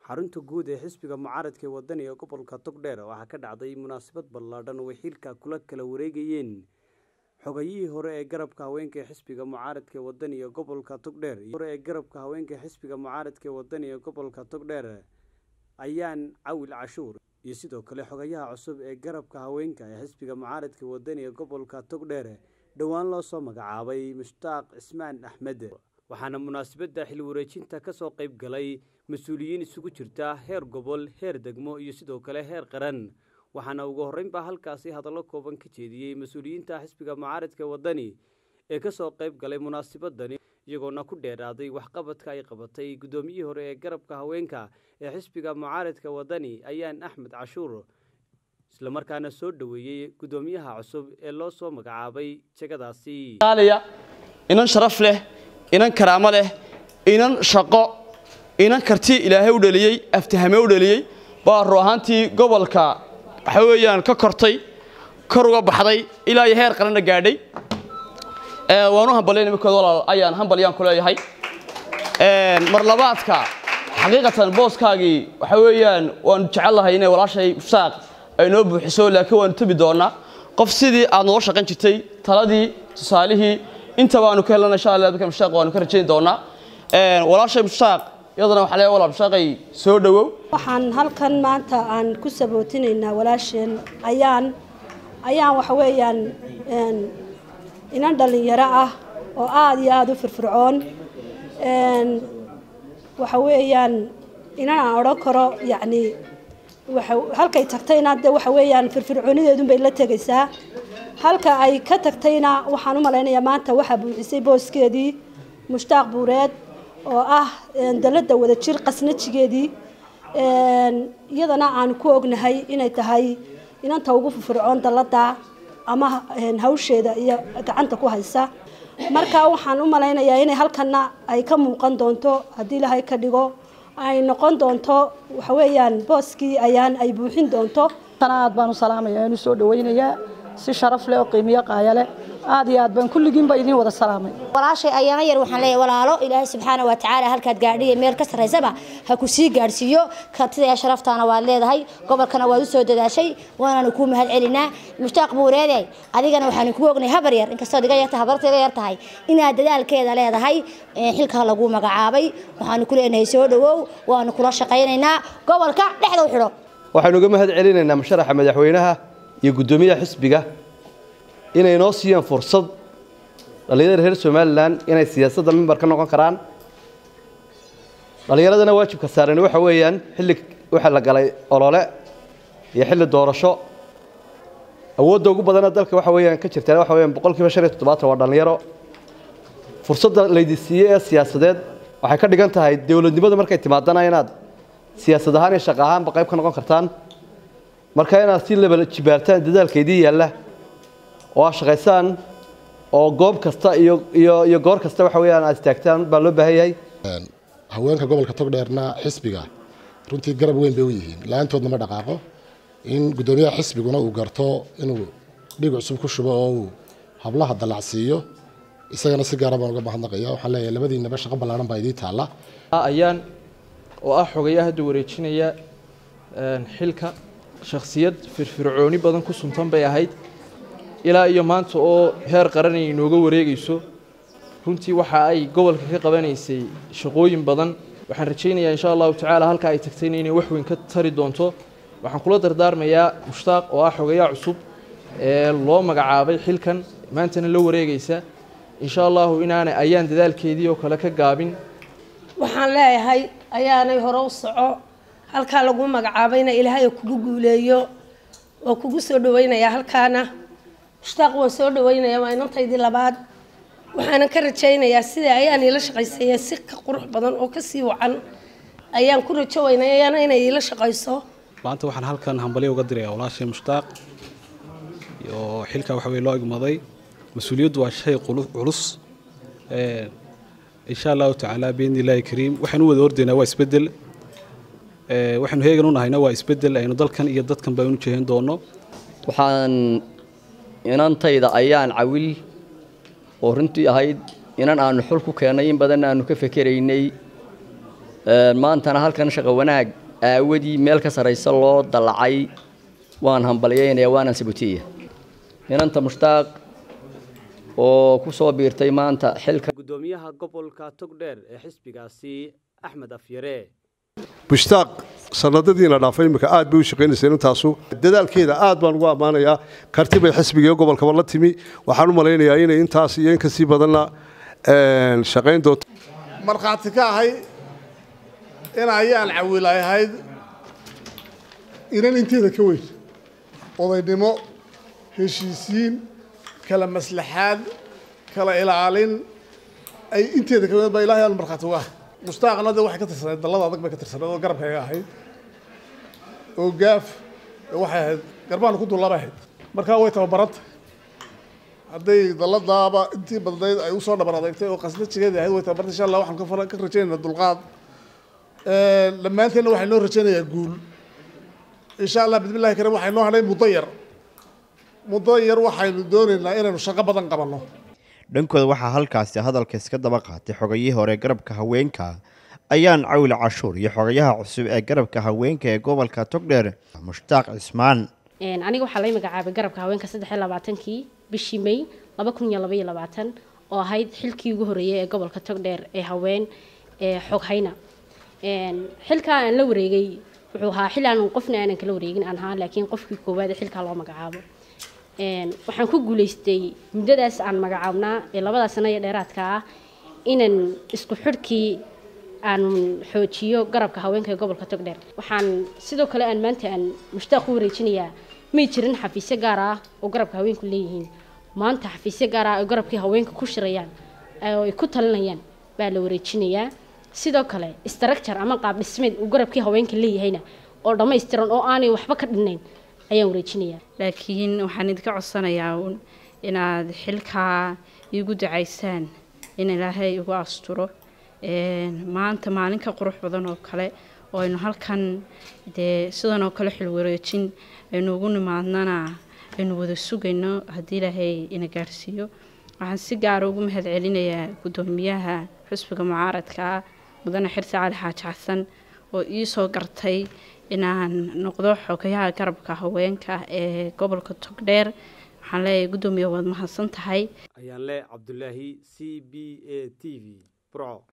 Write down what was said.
xarunta guud ee xisbiga mucaaradka ee wadani ee gobolka togdheer waxaa ka dhacday munaasabad ballaadhan oo ay xilka kula kala wareegayeen xogayihii hore ee garabka haweenka ee xisbiga mucaaradka ee wadani ee gobolka togdheer hore ee garabka haweenka ee xisbiga mucaaradka ee wadani ee gobolka togdheer ayaan cawil cashuur iyo sidoo kale xogayaha cusub ee garabka haweenka ee xisbiga mucaaradka wadani ee gobolka togdheer dhowaan loo soo magacaabay mushtaaq cismaan axmed waxaana munaasabadda xil wareejinta ka soo qayb galay mas-uuliyiin isugu jirta heer gobol heer degmo iyo sidoo kale heer qaran waxaana ugu horreynbaa halkaasi hadallo kooban ka jeediyey mas-uuliyiinta xisbiga mucaaradka wadani ee ka soo qayb galay munaasabadani iyagoona ku dheeraaday waxqabadka ay qabatay guddoomiyihii hore ee garabka haweenka ee xisbiga mucaaradka wadani ayaan axmed cashuur islamarkaana soo dhoweeyey guddoomiyaha cusub ee loo soo magacaabay jegadaasi inan sharaf leh inan karaamo leh inan shaqo inan karti ilaahay u dhaliyey aftahame u dhaliyey baa ruu ahaantii gobolka waxa weeyaan ka kortay kor uga baxday ilaa iyo heer qaranna gaadhay waanu hambalyayn imikood walaal ayaan hambalyaan ku leeyahay mar labaadka xaqiiqatan booskaagii waxa weeyaan waanu jecel lahay inay walaashay mushtaaq ay noo buuxiso laakiin waanu tabi doonaa qof sidii aad nooga shaqayn jirtay taladii tusaalihii inta baanu ka helana insha allah dadka mushtaaq waanu ka rajayn doonaa walaashay mushtaaq iyadana waxaa leeyahay walaal mushtaaqay soo dhowow waxaan halkan maanta aan ku sabootinaynaa walaasheen ayaan ayaan waxa weeyaan inan dhallinyaro ah oo aada iyo aada u firfircoon waxa weeyaan inan aan odhan karo yacni halkay tagtayna de waxa weeyaan firfircoonideedun bay la tegaysaa halka ay ka tagtayna waxaan u malaynayaa maanta waxaa buuxisay booskeedii mushtaaq buureed oo ah dalada wadajir qasnajigeedii iyadana aan ku ognahay inay tahay inanta ugu firfircoon dalada ama hawsheeda iyo gacanta ku haysa marka waxaan u malaynayaa inay halkana ay ka muuqan doonto haddii ilaahay ka dhigo ay noqon doonto waxa weeyaan booskii ayaan ay buuxin doonto aad baan u salaamaya aan u soo dhawaynayaa si sharaf leh oo qiimiyo qaaya leh aad iyo aad baan kulligiinba idiin wada salaamay walaashay ayaana yar waxaan leeyahay walaalo ilaahay subxaana wa tacaala halkaad gaadhiya meel ka sarraysaba ha ku sii gaadhsiiyo kartida sharaftaana waad leedahay gobolkana waad u soo dadaashay waanaanu kuu mahad celinaa mushtaaq buureede adigana waxaanu kugu ognahay habar yar inkastood iga yartahay habarta iga yar tahay inaad dadaalkeeda leedahay xilka lagu magacaabay waxaanu ku leenahay soo dhowow waanu kula shaqaynaynaa gobolka dhexda u xidho waxaanu uga mahad celinaynaa musharaxa madaxweynaha iyo guddoomiyaha xisbiga inay noo siiyaan fursad dhallinyarada reer somalilan inay siyaasadda mimbar ka noqon karaan dhallinyaradana waajibka saaran waxa weeyaan xilli waxa la galay olole iyo xilli doorasho awoodda ugu badana dalka waxa weeyaan ka jirtaan waxa weeyaan boqolkiiba shan iyo toddobaatan waa dhallinyaro fursadda laydi siiyey ee siyaasadeed waxay ka dhigan tahay dowladnimada markay timaadana inaad siyaasad ahaan iyo shaqo ahaanba qayb ka noqon kartaan marka inaad si laba jibaartaan dadaalkeedii yaalla oo aad shaqaysaan oo goob kasta iyo iyo iyo goor kasta waxa weeyaan aad istaagtaan baa loo baahan yahay haweenka gobolka togdheerna xisbiga runtii garab weyn bay u yihiin la-aantoodna ma dhaqaaqo in guddoomiyaha xisbiguna uu garto inuu dhig cusub ku shubo oo uu hablaha dallacsiiyo isagana si gaara baan uga mahadnaqaya waxaan leeyahay labadiinaba shaqo ballaaran baa idiin taalla ayaan oo ah xogayaa hadda wareejinaya xilka shakhsiyad firfircooni badan ku suntan bay ahayd ilaa iyo maanta oo heer qaran ay inooga wareegayso runtii waxa ay gobolka ka qabanaysay shaqooyin badan waxaan rajaynayaa insha allahu tacaala halka ay tagtayna inay wax weyn ka tari doonto waxaan kula dardaarmayaa mushtaaq oo ah xogayaa cusub ee loo magacaabay xilkan maantana la wareegaysa insha allahu inaanay ayaan dadaalkeedii oo kale ka gaabin waxaan leeyahay ayaanay hore u soco halkaa lagu magacaabayna ilaahay kugu guuleeyo waa kugu soo dhawaynayaa halkaana mushtaaq waan soo dhawaynaya waa inantaydii labaad waxaana ka rajaynayaa sida ayaan iila shaqaysaya si ka qurux badan oo kasii wacan ayaan ku rajo weynayana inay iila shaqayso maanta waxaan halkan hambalyo uga dirayaa walaashay mushtaaq oo xilka waxa weye loo igmaday mas-uuliyaddu waa shay culus insha allahu tacaala biidni illaahi kariim waxaan u wada ordaynaa waa isbeddel waxaanu heegan u nahayna waa isbeddel aynu dalkan iyo dadkan baan u jeehin doono waxaan inantayda ayaan cawil oo runtii ahayd inan aanu xul ku keennay in badan aanu ka fekeraynay maantana halkan shaqo wanaag aawadii meel ka sarraysa loo dallacay waan hambalyaynaya waanan sabutiya inanta mushtaaq oo ku soo biirtay maanta xilka gudoomiyaha gobolka togdheer ee xisbigaasi axmed afyare mushtaaq sanadadiina dhaafay imika aad bay u shaqaynaysa intaasu dadaalkeeda aad baan ugu ammaanayaa karti bay xisbiga gobolkaba la timi waxaan u malaynayaa inay intaas iyo in kasii badanna shaqayn doonto markhaati ka ahay in ayaan cawiilay ahayd inan inteeda ka weyn odaynimo heshiisiin kala maslaxaad kala ilaalin ay inteeda ka weyn baa ilaahay aan markhaati uga ahay mushtaaqna de waxay ka tirsaneed dallada adag bay ka tirsaneed oo garabkayga ahayd oo gaaf waxay ahayd garbaana ku dullabay ahayd markaa way tababaranta hadday dalladaaba intii badnayd ay usoo dhabar adeegtay oo qasnajigeedii ahayd way tababartay insha allah waxaan ka fara ka rajaynaynaa dulqaad dhammaanteenna waxay noo rajaynayaa guul insha allah bismillahi karim waxay noo hadhay muddo yar muddo yar waxaynu doonaynaa inaynu shaqo badan qabanno dhankooda waxaa halkaasi hadalka iska daba qaatay xogayihii hore garabka haweenka ayaan cawil cashuur iyo xogayaha cusub ee garabka haweenka ee gobolka togdheer mushtaaq cismaan aniga waxaa lay magacaabay garabka haweenka saddex iyo labaatankii bishii may laba kun iyo laba iyo labaatan oo ahayd xilkii ugu horreeyay ee gobolka togdheer ee haween ee xoghayna xilkaa aan la wareegay wuxuu ahaa xil aan qofna aanan kala wareegin aan ahaa laakiin qofkii koowaad ee xilkaa loo magacaabo waxaan ku guulaystay muddadaas aan magacaabnaa ee labadaa sano iyo dheeraadka ah inaan isku xidhkii aan xoojiyo garabka haweenka ee gobolka togdheer waxaan sidoo kale aan maanta aan mushtaaq u wareejinayaa may jirin xafiisyo gaar ah oo garabka haweenku leeyihiin maanta xafiisyo gaar ah oo garabkii haweenka ku shirayaan oo ay ku talinayaan baa la wareejinayaa sidoo kale structure ama qaab dhismeed uu garabkii haweenka leeyahayna oo dhammaystiran oo aanay waxba ka dhinnayn ayaan wareejinayaa laakiin waxaan idinka codsanayaa uun inaad xilkaa iigu ducaysaan in ilaahay igu asturo maanta maalin ka qurux badan oo kale oo aynu halkan dee sidan oo kale xil wareejin aynu ugu nimaadnana aynu wada sugayno haddii ilaahay ina gaarsiiyo waxaan si gaara ugu mahad celinayaa guddoomiyaha xusbiga mucaaradka ah mudane xirsi cali xaaji xasan oo ii soo gartay inaan noqdo xogayaha garabka haweenka ee gobolka togdheer waxaan leeyahay guddoomiya waad mahadsan tahay ayaan le cabdulaahi c b a t v burco